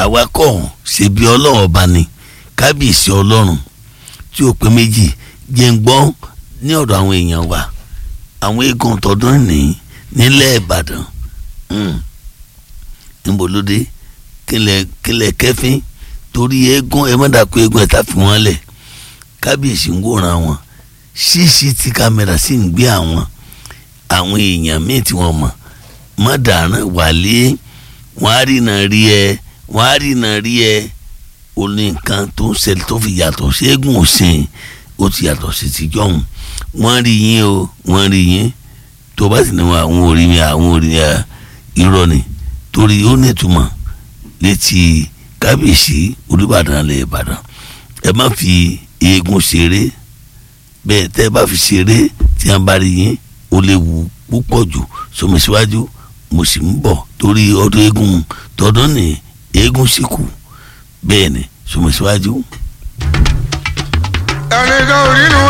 àwa kọ́ ṣe bí ọlọ́run ọba ni kábíyèsí ọlọ́run tí ó pé méjì jẹ́ ń gbọ́ ní ọ̀dọ̀ àwọn èèyàn wa àwọn eégún tọdún ní nílẹ̀ ìbàdàn níbo ló dé kílẹ̀ kílẹ̀ kẹfín torí eégún ẹ má dàkú eégún ẹ tá fi wọ́n lẹ̀ kábíyèsí ń wòran wọn cctv kámẹ́rà sì ń gbé àwọn àwọn èèyàn míì tí wọ́n mọ̀ má dàrán wálé wọ́n á rìnà rí ẹ wọ́n á rìnà rí ẹ ó ní nǹkan tó ń ṣẹlẹ̀ tó fi yàtọ̀ sí eégún òsìn ó ti yàtọ̀ sí tìjọ́ òun wọ́n rí yín o wọ́n rí yín tó bá sì ní wọn àwọn orí mi àwọn orí mi irọ́ ni torí ó nítumọ̀ létí kábíyèsí olùbàdàn lè ìbàdàn ẹ má fi eégún ṣeré bẹ́ẹ̀ tẹ́ ẹ bá fi ṣeré tí wọ́n bá rí yín ó léwu púpọ̀ jù sọmi síwájú mo sì ń bọ̀ torí ọdún eégún tọdún ní eégún sì kù bẹ́ẹ̀ ni sọmi síwájú. ẹnìkan ò nínú